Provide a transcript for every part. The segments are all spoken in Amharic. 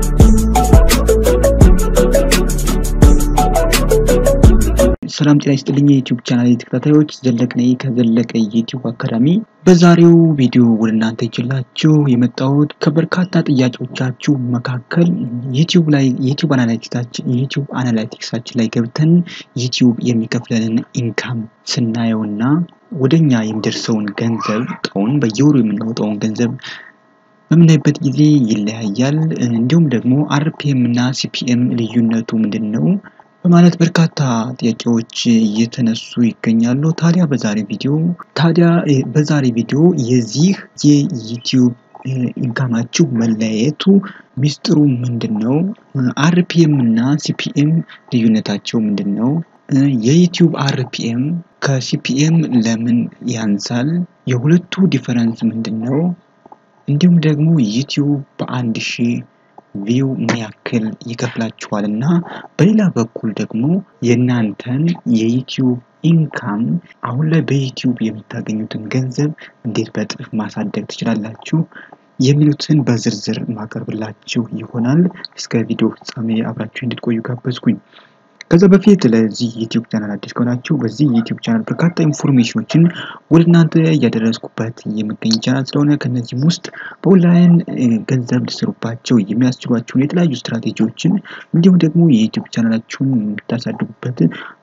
ሰላም ጤና ይስጥልኝ የዩቲዩብ ቻናል ተከታታዮች፣ ዘለቅ ነኝ ከዘለቀ ዩቲዩብ አካዳሚ። በዛሬው ቪዲዮ ወደ እናንተ ይችላችሁ የመጣሁት ከበርካታ ጥያቄዎቻችሁ መካከል ዩቲዩብ ላይ ዩቲዩብ አናላይቲክሳችን ዩቲዩብ አናላይቲክሳችን ላይ ገብተን ዩቲዩብ የሚከፍለንን ኢንካም ስናየውና ወደኛ የሚደርሰውን ገንዘብ ጠውን በየወሩ የምናወጣውን ገንዘብ በምናይበት ጊዜ ይለያያል። እንዲሁም ደግሞ አርፒኤም እና ሲፒኤም ልዩነቱ ምንድን ነው በማለት በርካታ ጥያቄዎች እየተነሱ ይገኛሉ። ታዲያ በዛሬ ቪዲዮ ታዲያ በዛሬ ቪዲዮ የዚህ የዩቲዩብ ኢንካማችሁ መለያየቱ ሚስጥሩ ምንድን ነው? አርፒኤም እና ሲፒኤም ልዩነታቸው ምንድን ነው? የዩቲዩብ አርፒኤም ከሲፒኤም ለምን ያንሳል? የሁለቱ ዲፈረንስ ምንድን ነው? እንዲሁም ደግሞ ዩቲዩብ በአንድ ሺህ ቪው ምን ያክል ይከፍላችኋል እና በሌላ በኩል ደግሞ የእናንተን የዩቲዩብ ኢንካም አሁን ላይ በዩቲዩብ የምታገኙትን ገንዘብ እንዴት በእጥፍ ማሳደግ ትችላላችሁ የሚሉትን በዝርዝር ማቀርብላችሁ ይሆናል። እስከ ቪዲዮ ፍጻሜ አብራችሁ እንድትቆዩ ጋበዝኩኝ። ከዛ በፊት ለዚህ ዩቲዩብ ቻናል አዲስ ከሆናችሁ በዚህ ዩቲዩብ ቻናል በርካታ ኢንፎርሜሽኖችን ወደ እናንተ እያደረስኩበት የሚገኝ ቻናል ስለሆነ ከነዚህም ውስጥ በኦንላይን ገንዘብ ሊሰሩባቸው የሚያስችሏቸውን የተለያዩ ስትራቴጂዎችን እንዲሁም ደግሞ የዩቲዩብ ቻናላችሁን የምታሳድጉበት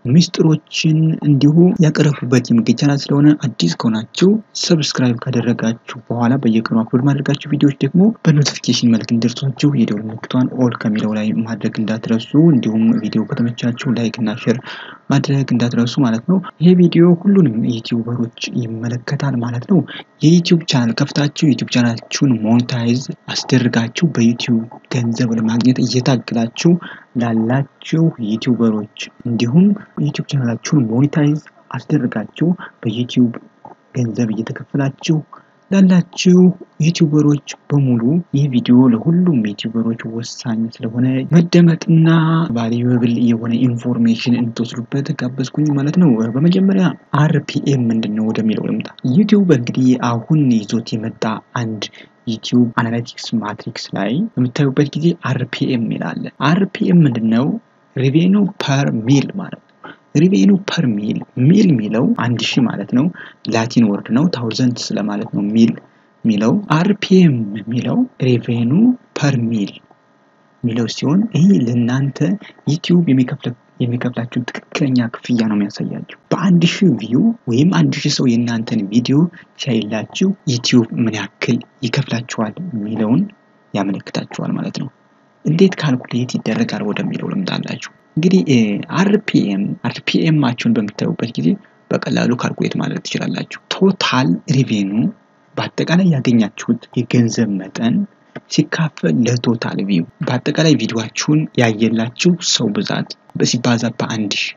ሚስጥሮችን እንዲሁ ያቀረቡበት የሚገኝ ቻናል ስለሆነ አዲስ ከሆናችሁ ሰብስክራይብ ካደረጋችሁ በኋላ በየቀኑ አፕሎድ ማድረጋችሁ ቪዲዮዎች ደግሞ በኖቲፊኬሽን መልክ እንዲደርሷችሁ የደወል ምልክቷን ኦል ከሚለው ላይ ማድረግ እንዳትረሱ እንዲሁም ቪዲዮ ከተመቻችሁ ላይክ እና ሼር ማድረግ እንዳትረሱ ማለት ነው። ይሄ ቪዲዮ ሁሉንም ዩቲዩበሮች ይመለከታል ማለት ነው። የዩቲዩብ ቻናል ከፍታችሁ ዩቲዩብ ቻናላችሁን ሞኔታይዝ አስደርጋችሁ በዩቲዩብ ገንዘብ ለማግኘት እየታገላችሁ ላላችሁ ዩቲዩበሮች እንዲሁም ዩቲዩብ ቻናላችሁን ሞኔታይዝ አስደርጋችሁ በዩቲዩብ ገንዘብ እየተከፈላችሁ ላላችሁ ዩቲዩበሮች በሙሉ ይህ ቪዲዮ ለሁሉም ዩቲዩበሮች ወሳኝ ስለሆነ መደመጥና ቫልዩብል የሆነ ኢንፎርሜሽን እንድትወስዱበት ጋበዝኩኝ ማለት ነው። በመጀመሪያ አርፒኤም ምንድን ነው ወደሚለው ልምጣ። ዩቲዩብ እንግዲህ አሁን ይዞት የመጣ አንድ ዩቲዩብ አናላቲክስ ማትሪክስ ላይ በምታዩበት ጊዜ አርፒኤም ይላል። አርፒኤም ምንድን ነው? ሪቬኑ ፐር ሚል ማለት ነው። ሪቬኑ ፐር ሚል ሚል የሚለው አንድ ሺህ ማለት ነው። ላቲን ወርድ ነው። ታውዘንድ ስለማለት ነው ሚል የሚለው። አርፒኤም የሚለው ሪቬኑ ፐር ሚል የሚለው ሲሆን ይህ ለእናንተ ዩቲዩብ የሚከፍላችሁን ትክክለኛ ክፍያ ነው የሚያሳያችሁ። በአንድ ሺህ ቪው ወይም አንድ ሺህ ሰው የእናንተን ቪዲዮ ሲያይላችሁ ዩቲዩብ ምን ያክል ይከፍላችኋል የሚለውን ያመለክታችኋል ማለት ነው። እንዴት ካልኩሌት ይደረጋል ወደሚለው ልምጣላችሁ። እንግዲህ አርፒኤም አርፒኤማችሁን በምታዩበት ጊዜ በቀላሉ ካልኩሌት ማድረግ ትችላላችሁ። ቶታል ሪቬኑ በአጠቃላይ ያገኛችሁት የገንዘብ መጠን ሲካፈል ለቶታል ቪው በአጠቃላይ ቪዲዮችሁን ያየላችሁ ሰው ብዛት ሲባዛ በአንድ ሺህ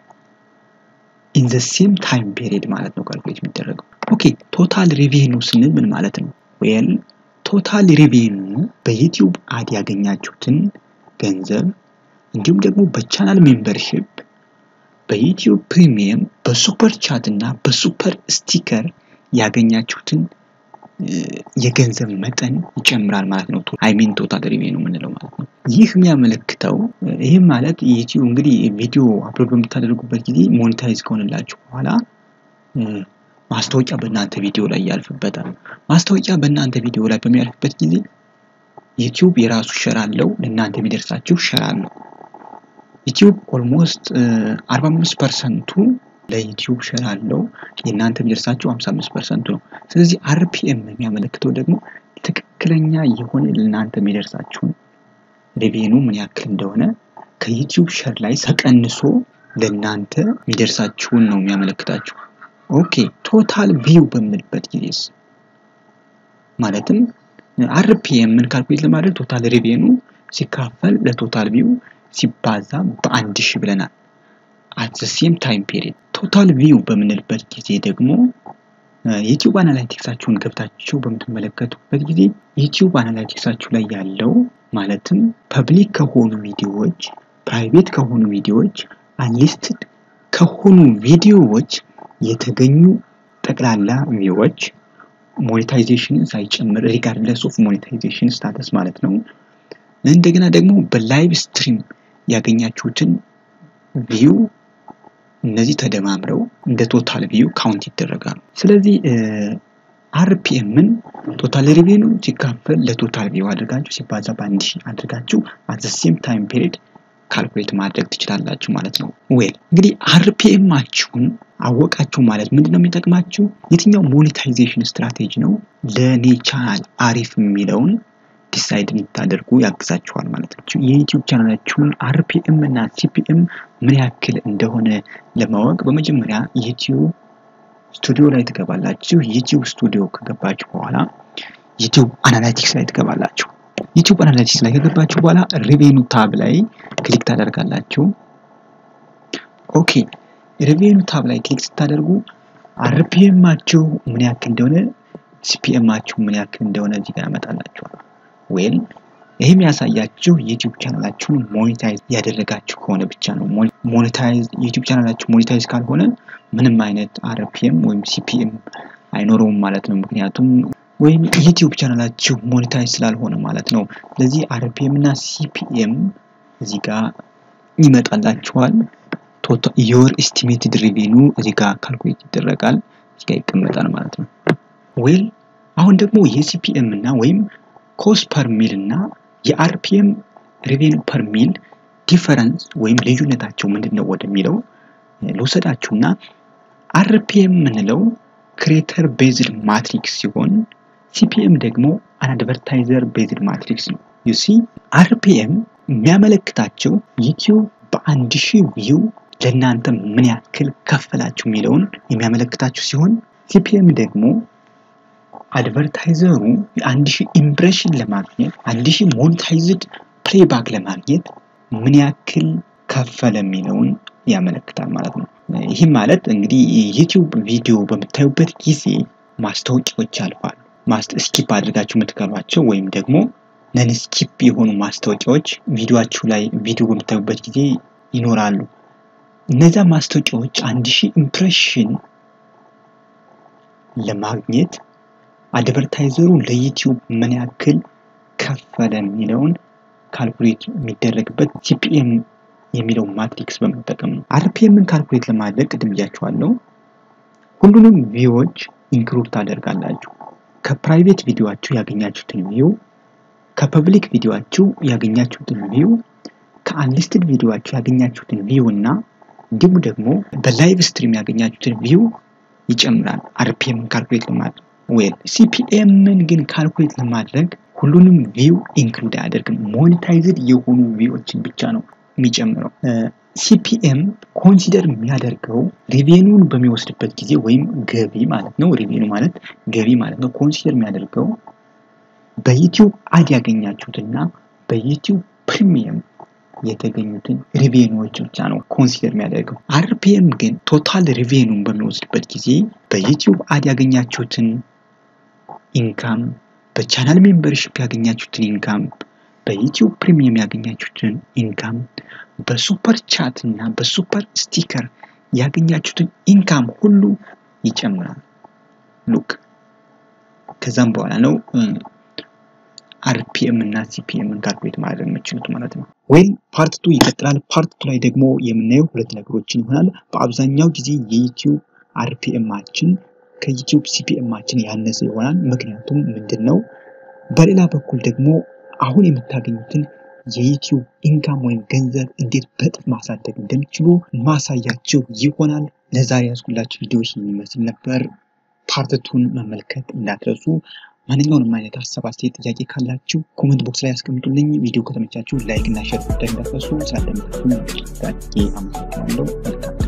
ኢን ዘ ሴም ታይም ፔሪድ ማለት ነው ካልኩሌት የሚደረገው። ኦኬ ቶታል ሪቬኑ ስንል ምን ማለት ነው? ዌል ቶታል ሪቬኑ በዩቲዩብ አድ ያገኛችሁትን ገንዘብ እንዲሁም ደግሞ በቻናል ሜምበርሺፕ በዩቲዩብ ፕሪሚየም በሱፐር ቻት እና በሱፐር ስቲከር ያገኛችሁትን የገንዘብ መጠን ይጨምራል ማለት ነው። አይሚን ቶታል ሪቬኑ የምንለው ማለት ነው። ይህ የሚያመለክተው ይህም ማለት ዩቲዩብ እንግዲህ ቪዲዮ አፕሎድ በምታደርጉበት ጊዜ ሞኔታይዝ ከሆነላችሁ በኋላ ማስታወቂያ በእናንተ ቪዲዮ ላይ ያልፍበታል። ማስታወቂያ በእናንተ ቪዲዮ ላይ በሚያልፍበት ጊዜ ዩቲዩብ የራሱ ሸር አለው፣ ለእናንተ የሚደርሳችሁ ሸር አለው። ዩቲዩብ ኦልሞስት 45 ፐርሰንቱ ለዩቲዩብ ሸር አለው፣ የእናንተ የሚደርሳችሁ 55 ፐርሰንቱ ነው። ስለዚህ አርፒኤም የሚያመለክተው ደግሞ ትክክለኛ የሆነ ለእናንተ የሚደርሳችሁን ሬቬኑ ምን ያክል እንደሆነ ከዩቲዩብ ሸር ላይ ተቀንሶ ለእናንተ የሚደርሳችሁን ነው የሚያመለክታችሁ። ኦኬ ቶታል ቪው በምንልበት ጊዜስ ማለትም አርፒኤም ምን ካልኩሌት ለማድረግ ቶታል ሪቬኑ ሲካፈል ለቶታል ቪው ሲባዛ በአንድ ሺህ ብለናል። አት ዘ ሴም ታይም ፔሪድ ቶታል ቪው በምንልበት ጊዜ ደግሞ ዩቲዩብ አናላይቲክሳችሁን ገብታችሁ በምትመለከቱበት ጊዜ ዩቲዩብ አናላይቲክሳችሁ ላይ ያለው ማለትም ፐብሊክ ከሆኑ ቪዲዮዎች፣ ፕራይቬት ከሆኑ ቪዲዮዎች፣ አንሊስትድ ከሆኑ ቪዲዮዎች የተገኙ ጠቅላላ ቪዎች ሞኔታይዜሽንን ሳይጨምር ሪጋርድለስ ኦፍ ሞኔታይዜሽን ስታተስ ማለት ነው እንደገና ደግሞ በላይቭ ስትሪም ያገኛችሁትን ቪው እነዚህ ተደማምረው እንደ ቶታል ቪው ካውንት ይደረጋሉ። ስለዚህ አርፒኤምን ቶታል ሪቬኑ ሲካፈል ለቶታል ቪው አድርጋችሁ ሲባዛ በአንድ ሺህ አድርጋችሁ አት ሴም ታይም ፔሪድ ካልኩሌት ማድረግ ትችላላችሁ ማለት ነው። ዌል እንግዲህ አርፒኤማችሁን አወቃችሁ ማለት ምንድን ነው የሚጠቅማችሁ? የትኛው ሞኔታይዜሽን ስትራቴጂ ነው ለእኔ ቻናል አሪፍ የሚለውን ዲሳይድ እንድታደርጉ ያግዛችኋል ማለት ነው። የዩቲዩብ ቻናላችሁን አርፒኤም እና ሲፒኤም ምን ያክል እንደሆነ ለማወቅ በመጀመሪያ ዩቲዩብ ስቱዲዮ ላይ ትገባላችሁ። ዩቲዩብ ስቱዲዮ ከገባችሁ በኋላ ዩቲዩብ አናላይቲክስ ላይ ትገባላችሁ። ዩቲዩብ አናላይቲክስ ላይ ከገባችሁ በኋላ ሪቬኑ ታብ ላይ ክሊክ ታደርጋላችሁ። ኦኬ ሪቬኑ ታብ ላይ ክሊክ ስታደርጉ አርፒኤማችሁ ምን ያክል እንደሆነ ሲፒኤማችሁ ምን ያክል እንደሆነ እዚህ ጋር ያመጣላችኋል። ወይም ይህም ያሳያችሁ ዩቲዩብ ቻናላችሁን ሞኔታይዝ ያደረጋችሁ ከሆነ ብቻ ነው። ሞኔታይዝ ዩቲዩብ ቻናላችሁ ሞኔታይዝ ካልሆነ ምንም አይነት አርፒኤም ወይም ሲፒኤም አይኖረውም ማለት ነው። ምክንያቱም ወይም ዩቲዩብ ቻናላችሁ ሞኔታይዝ ስላልሆነ ማለት ነው። ስለዚህ አርፒኤም እና ሲፒኤም እዚህ ጋር ይመጣላችኋል። ዮር ኤስቲሜትድ ሪቬኑ እዚህ ጋር ካልኩሌት ይደረጋል፣ እዚህ ጋር ይቀመጣል ማለት ነው። ዌል አሁን ደግሞ የሲፒኤም እና ወይም ኮስት ፐር ሚል እና የአርፒኤም ሬቬኑ ፐር ሚል ዲፈረንስ ወይም ልዩነታቸው ምንድን ነው ወደሚለው ልውሰዳችሁና አርፒኤም የምንለው ክሬተር ቤዝድ ማትሪክስ ሲሆን ሲፒኤም ደግሞ አድቨርታይዘር ቤዝድ ማትሪክስ ነው። ዩሲ አርፒኤም የሚያመለክታቸው ዩቲዩብ በአንድ ሺህ ቪው ለእናንተ ምን ያክል ከፈላችሁ የሚለውን የሚያመለክታችሁ ሲሆን ሲፒኤም ደግሞ አድቨርታይዘሩ አንድ ሺህ ኢምፕሬሽን ለማግኘት አንድ ሺህ ሞኔታይዝድ ፕሌይባክ ለማግኘት ምን ያክል ከፈለ የሚለውን ያመለክታል ማለት ነው። ይህም ማለት እንግዲህ ዩቲዩብ ቪዲዮ በምታዩበት ጊዜ ማስታወቂያዎች ያልፋሉ። ስኪፕ አድርጋችሁ የምትቀሯቸው ወይም ደግሞ ነን ስኪፕ የሆኑ ማስታወቂያዎች ቪዲዮችሁ ላይ ቪዲዮ በምታዩበት ጊዜ ይኖራሉ። እነዚያ ማስታወቂያዎች አንድ ሺህ ኢምፕሬሽን ለማግኘት አድቨርታይዘሩ ለዩቲዩብ ምን ያክል ከፈለ የሚለውን ካልኩሌት የሚደረግበት ሲፒኤም የሚለው ማትሪክስ በመጠቀም ነው። አርፒኤምን ካልኩሌት ለማድረግ ቅድም ብያችኋለሁ። ሁሉንም ቪዎች ኢንክሉድ ታደርጋላችሁ። ከፕራይቬት ቪዲዮችሁ ያገኛችሁትን ቪው፣ ከፐብሊክ ቪዲዮችሁ ያገኛችሁትን ቪው፣ ከአንሊስትድ ቪዲዮችሁ ያገኛችሁትን ቪው እና እንዲሁም ደግሞ በላይቭ ስትሪም ያገኛችሁትን ቪው ይጨምራል አርፒኤምን ካልኩሌት ለማድረግ ዌል ሲፒኤምን ግን ካልኩሌት ለማድረግ ሁሉንም ቪው ኢንክሉድ አያደርግም። ሞኔታይዝድ የሆኑ ቪዎችን ብቻ ነው የሚጨምረው። ሲፒኤም ኮንሲደር የሚያደርገው ሪቬኑን በሚወስድበት ጊዜ ወይም ገቢ ማለት ነው። ሪቬኑ ማለት ገቢ ማለት ነው። ኮንሲደር የሚያደርገው በዩቲዩብ አድ ያገኛችሁትና በዩቲዩብ ፕሪሚየም የተገኙትን ሪቬኑዎች ብቻ ነው ኮንሲደር የሚያደርገው። አርፒኤም ግን ቶታል ሪቬኑን በሚወስድበት ጊዜ በዩቲዩብ አድ ያገኛችሁትን ኢንካም፣ በቻናል ሜምበርሽፕ ያገኛችሁትን ኢንካም፣ በዩቲዩብ ፕሪሚየም ያገኛችሁትን ኢንካም፣ በሱፐር ቻት እና በሱፐር ስቲከር ያገኛችሁትን ኢንካም ሁሉ ይጨምራል። ሉክ ከዛም በኋላ ነው አርፒኤም እና ሲፒኤምን ካልኩሌት ማድረግ የምችሉት ማለት ነው። ወይም ፓርት ቱ ይቀጥላል። ፓርት ቱ ላይ ደግሞ የምናየው ሁለት ነገሮችን ይሆናል። በአብዛኛው ጊዜ የዩቲዩብ አርፒኤማችን ከዩቲዩብ ሲፒኤማችን ያነሰ ይሆናል። ምክንያቱም ምንድን ነው? በሌላ በኩል ደግሞ አሁን የምታገኙትን የዩቲዩብ ኢንካም ወይም ገንዘብ እንዴት በጥፍ ማሳደግ እንደሚችሉ ማሳያቸው ይሆናል። ለዛሬ ያዝኩላችሁ ቪዲዮዎች የሚመስል ነበር። ፓርትቱን መመልከት እንዳትረሱ። ማንኛውንም አይነት ሀሳብ፣ አስተያየት፣ ጥያቄ ካላችሁ ኮመንት ቦክስ ላይ ያስቀምጡልኝ። ቪዲዮ ከተመቻችሁ ላይክ እና ሼር ጉዳይ እንዳትረሱ። ስላደመጣችሁ አመሰግናለሁ። መልካም